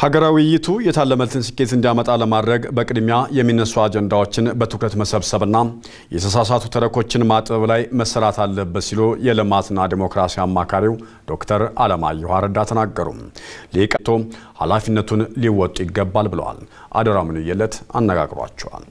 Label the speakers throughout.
Speaker 1: ሀገራዊ ውይይቱ የታለመለትን ስኬት እንዲያመጣ ለማድረግ በቅድሚያ የሚነሱ አጀንዳዎችን በትኩረት መሰብሰብና የተሳሳቱ ተረኮችን ማጥበብ ላይ መሰራት አለበት ሲሉ የልማትና ዲሞክራሲ አማካሪው ዶክተር አለማየሁ አረዳ ተናገሩ። ሊቃቶ ኃላፊነቱን ሊወጡ ይገባል ብለዋል። አደራ ምንየለት አነጋግሯቸዋል።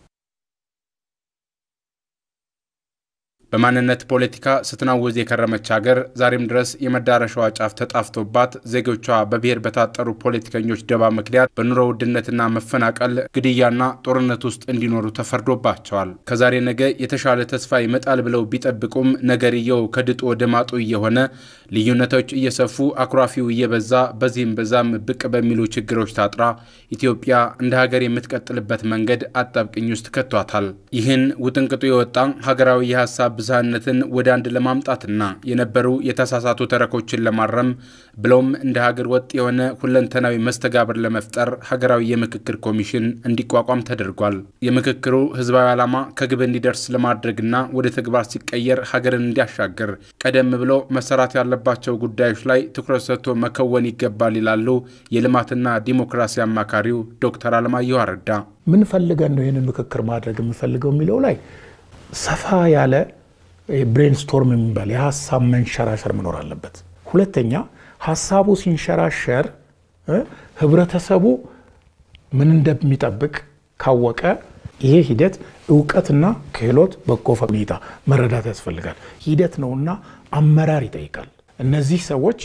Speaker 2: በማንነት ፖለቲካ ስትናወዝ የከረመች ሀገር ዛሬም ድረስ የመዳረሻዋ ጫፍ ተጣፍቶባት ዜጎቿ በብሔር በታጠሩ ፖለቲከኞች ደባ ምክንያት በኑሮ ውድነትና መፈናቀል፣ ግድያና ጦርነት ውስጥ እንዲኖሩ ተፈርዶባቸዋል። ከዛሬ ነገ የተሻለ ተስፋ ይመጣል ብለው ቢጠብቁም ነገርየው ከድጡ ወደ ማጡ እየሆነ ልዩነቶች እየሰፉ አኩራፊው እየበዛ በዚህም በዛም ብቅ በሚሉ ችግሮች ታጥራ ኢትዮጵያ እንደ ሀገር የምትቀጥልበት መንገድ አጣብቅኝ ውስጥ ከቷታል። ይህን ውጥንቅጡ የወጣ ሀገራዊ የሀሳብ ብዝሃነትን ወደ አንድ ለማምጣትና የነበሩ የተሳሳቱ ተረኮችን ለማረም ብለውም እንደ ሀገር ወጥ የሆነ ሁለንተናዊ መስተጋብር ለመፍጠር ሀገራዊ የምክክር ኮሚሽን እንዲቋቋም ተደርጓል። የምክክሩ ህዝባዊ ዓላማ ከግብ እንዲደርስ ለማድረግና ወደ ተግባር ሲቀየር ሀገርን እንዲያሻግር ቀደም ብሎ መሰራት ያለባቸው ጉዳዮች ላይ ትኩረት ሰጥቶ መከወን ይገባል ይላሉ የልማትና ዲሞክራሲ አማካሪው ዶክተር አለማየሁ አረዳ።
Speaker 3: ምን ፈልገን ነው ይህንን ምክክር ማድረግ የምፈልገው የሚለው ላይ ሰፋ ያለ ብሬንስቶርም የሚባል የሀሳብ መንሸራሸር መኖር አለበት። ሁለተኛ ሀሳቡ ሲንሸራሸር ህብረተሰቡ ምን እንደሚጠብቅ ካወቀ ይሄ ሂደት እውቀትና ክህሎት በጎ ሁኔታ መረዳት ያስፈልጋል። ሂደት ነውና አመራር ይጠይቃል። እነዚህ ሰዎች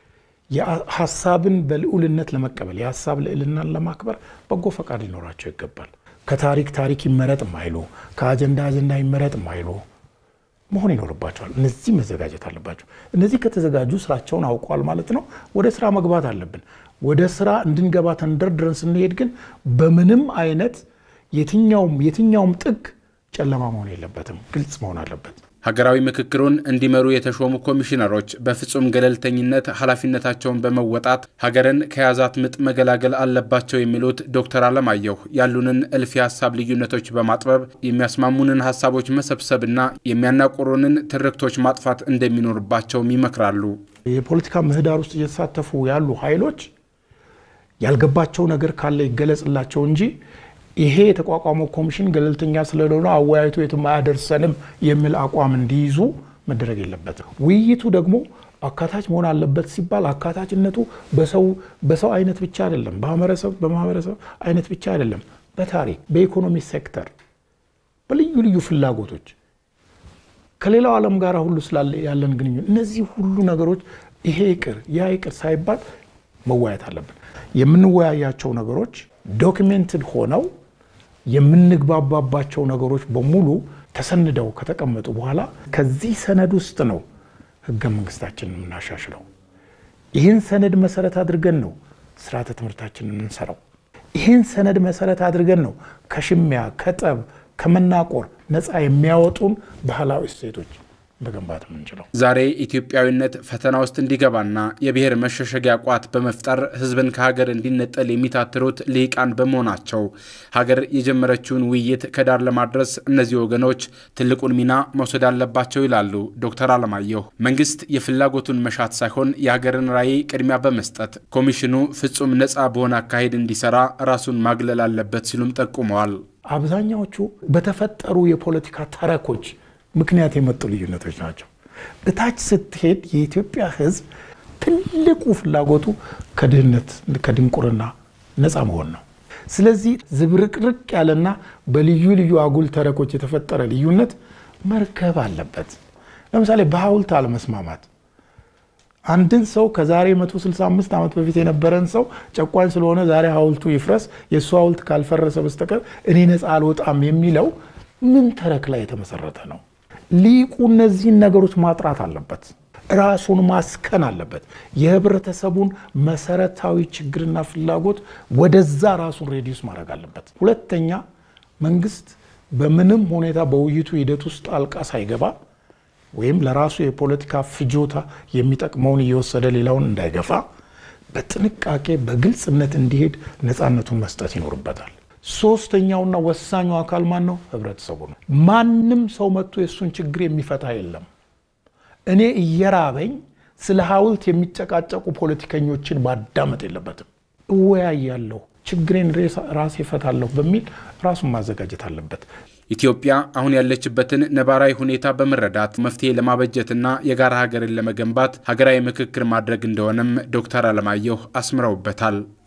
Speaker 3: ሀሳብን በልዑልነት ለመቀበል የሀሳብ ልዕልናን ለማክበር በጎ ፈቃድ ሊኖራቸው ይገባል። ከታሪክ ታሪክ ይመረጥ የማይሉ ከአጀንዳ አጀንዳ ይመረጥ የማይሉ መሆን ይኖርባቸዋል። እነዚህ መዘጋጀት አለባቸው። እነዚህ ከተዘጋጁ ስራቸውን አውቀዋል ማለት ነው። ወደ ስራ መግባት አለብን። ወደ ስራ እንድንገባ ተንደርድረን ስንሄድ ግን በምንም አይነት የትኛውም የትኛውም ጥግ ጨለማ መሆን የለበትም፣ ግልጽ መሆን አለበት።
Speaker 2: ሀገራዊ ምክክሩን እንዲመሩ የተሾሙ ኮሚሽነሮች በፍጹም ገለልተኝነት ኃላፊነታቸውን በመወጣት ሀገርን ከያዛት ምጥ መገላገል አለባቸው የሚሉት ዶክተር አለማየሁ ያሉንን እልፍ የሀሳብ ልዩነቶች በማጥበብ የሚያስማሙንን ሀሳቦች መሰብሰብና የሚያናቆሩንን ትርክቶች ማጥፋት እንደሚኖርባቸውም ይመክራሉ።
Speaker 3: የፖለቲካ ምህዳር ውስጥ እየተሳተፉ ያሉ ኃይሎች ያልገባቸው ነገር ካለ ይገለጽላቸው እንጂ ይሄ የተቋቋመው ኮሚሽን ገለልተኛ ስለሆነ አወያይቶ የትም አያደርሰንም የሚል አቋም እንዲይዙ መደረግ የለበትም። ውይይቱ ደግሞ አካታች መሆን አለበት ሲባል አካታችነቱ በሰው አይነት ብቻ አይደለም፣ በማህበረሰብ በማህበረሰብ አይነት ብቻ አይደለም፣ በታሪክ በኢኮኖሚ ሴክተር፣ በልዩ ልዩ ፍላጎቶች ከሌላው ዓለም ጋር ሁሉ ስላለ ያለን ግንኙነት እነዚህ ሁሉ ነገሮች ይሄ ይቅር ያ ይቅር ሳይባል መወያየት አለብን። የምንወያያቸው ነገሮች ዶክሜንትድ ሆነው የምንግባባባቸው ነገሮች በሙሉ ተሰንደው ከተቀመጡ በኋላ ከዚህ ሰነድ ውስጥ ነው ህገ መንግስታችንን የምናሻሽለው። ይህን ሰነድ መሰረት አድርገን ነው ስርዓተ ትምህርታችንን የምንሰራው። ይህን ሰነድ መሰረት አድርገን ነው ከሽሚያ፣ ከጠብ፣ ከመናቆር ነፃ የሚያወጡን ባህላዊ እሴቶች መገንባት የምንችለው።
Speaker 2: ዛሬ ኢትዮጵያዊነት ፈተና ውስጥ እንዲገባና የብሔር መሸሸጊያ ቋት በመፍጠር ህዝብን ከሀገር እንዲነጠል የሚታትሩት ልሂቃን በመሆናቸው ሀገር የጀመረችውን ውይይት ከዳር ለማድረስ እነዚህ ወገኖች ትልቁን ሚና መውሰድ አለባቸው ይላሉ ዶክተር አለማየሁ። መንግስት የፍላጎቱን መሻት ሳይሆን የሀገርን ራዕይ ቅድሚያ በመስጠት ኮሚሽኑ ፍጹም ነፃ በሆነ አካሄድ እንዲሰራ ራሱን ማግለል አለበት ሲሉም ጠቁመዋል።
Speaker 3: አብዛኛዎቹ በተፈጠሩ የፖለቲካ ተረኮች ምክንያት የመጡ ልዩነቶች ናቸው። እታች ስትሄድ የኢትዮጵያ ህዝብ ትልቁ ፍላጎቱ ከድህነት ከድንቁርና ነፃ መሆን ነው። ስለዚህ ዝብርቅርቅ ያለና በልዩ ልዩ አጉል ተረኮች የተፈጠረ ልዩነት መርገብ አለበት። ለምሳሌ በሐውልት አለመስማማት አንድን ሰው ከዛሬ 165 ዓመት በፊት የነበረን ሰው ጨቋኝ ስለሆነ ዛሬ ሐውልቱ ይፍረስ፣ የእሱ ሐውልት ካልፈረሰ በስተቀር እኔ ነፃ አልወጣም የሚለው ምን ተረክ ላይ የተመሰረተ ነው? ሊቁ እነዚህን ነገሮች ማጥራት አለበት። ራሱን ማስከን አለበት። የህብረተሰቡን መሰረታዊ ችግርና ፍላጎት ወደዛ ራሱን ሬዲዩስ ማድረግ አለበት። ሁለተኛ መንግስት በምንም ሁኔታ በውይይቱ ሂደት ውስጥ ጣልቃ ሳይገባ ወይም ለራሱ የፖለቲካ ፍጆታ የሚጠቅመውን እየወሰደ ሌላውን እንዳይገፋ በጥንቃቄ በግልጽነት እንዲሄድ ነፃነቱን መስጠት ይኖርበታል። ሶስተኛውና ወሳኙ አካል ማን ነው? ህብረተሰቡ ነው። ማንም ሰው መጥቶ የእሱን ችግር የሚፈታ የለም። እኔ እየራበኝ ስለ ሐውልት የሚጨቃጨቁ ፖለቲከኞችን ማዳመጥ የለበትም። እወያያለሁ፣ ችግሬን ራሴ እፈታለሁ በሚል ራሱን ማዘጋጀት አለበት።
Speaker 2: ኢትዮጵያ አሁን ያለችበትን ነባራዊ ሁኔታ በመረዳት መፍትሄ ለማበጀትና የጋራ ሀገርን ለመገንባት ሀገራዊ ምክክር ማድረግ እንደሆነም ዶክተር አለማየሁ አስምረውበታል።